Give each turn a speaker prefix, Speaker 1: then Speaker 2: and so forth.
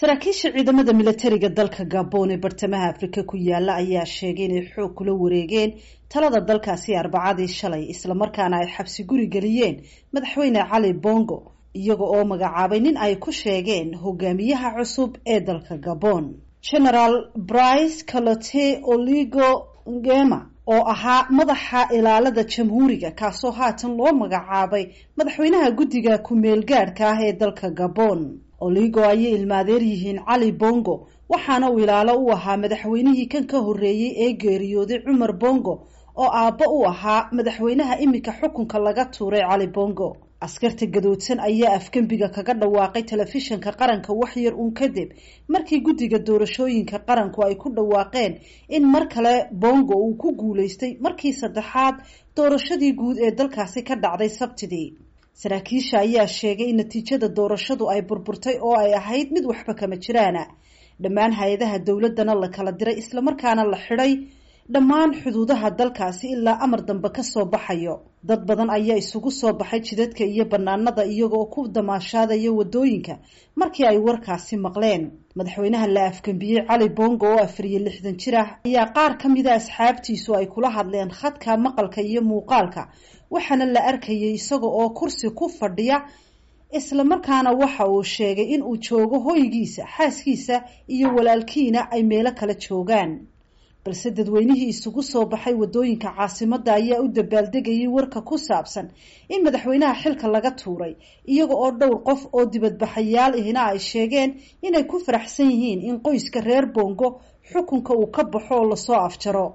Speaker 1: saraakiisha ciidamada milatariga dalka gabon ee bartamaha afrika ku yaala ayaa sheegay inay xoog kula wareegeen talada dalkaasi arbacadii shalay islamarkaana ay xabsi guri geliyeen madaxweyne cali bongo iyaga oo magacaabay nin ay ku sheegeen hogaamiyaha cusub ee dalka gabon generaal brice calote oligo ngema oo ahaa madaxa ilaalada jamhuuriga kaasoo haatan loo magacaabay madaxweynaha guddiga ku-meel gaadhka ah ee dalka gabon oligo ayay ilmaadeer yihiin cali bongo waxaana uu ilaalo u ahaa madaxweynihii kan ka horreeyey ee geeriyooday cumar bongo oo aabba u ahaa madaxweynaha iminka xukunka laga tuuray cali bongo askarta gadoodsan ayaa afgembiga kaga dhawaaqay telefishinka qaranka waxyar uun kadib markii guddiga doorashooyinka qaranku ay ku dhawaaqeen in mar kale bongo uu ku guulaystay markii saddexaad doorashadii guud ee dalkaasi ka dhacday sabtidii saraakiisha ayaa sheegay in natiijada doorashadu ay burburtay oo ay ahayd mid waxba kama jiraana dhammaan hay-adaha dowladana la kala diray islamarkaana la xidhay dhammaan xuduudaha dalkaasi ilaa amar dambe kasoo baxayo dad badan ayaa isugu soo baxay jidadka iyo banaanada iyagoo ku damaashaadaya wadooyinka markii ay warkaasi maqleen madaxweynaha la afgambiyey cali bongo oo afar iyo lixdan jir ah ayaa qaar ka mida asxaabtiisu ay kula hadleen khadka maqalka iyo muuqaalka waxaana la arkayay isaga oo kursi ku fadhiya islamarkaana waxa uu sheegay in uu joogo hoygiisa xaaskiisa iyo walaalkiina ay meelo kala joogaan balse dadweynihii isugu soo baxay wadooyinka caasimadda ayaa u dabaaldegayay warka ku saabsan in madaxweynaha xilka laga tuuray iyaga oo dhowr qof oo dibadbaxayaal ihina ay sheegeen inay ku faraxsan yihiin in qoyska reer bongo xukunka uu ka baxo oo lasoo afjaro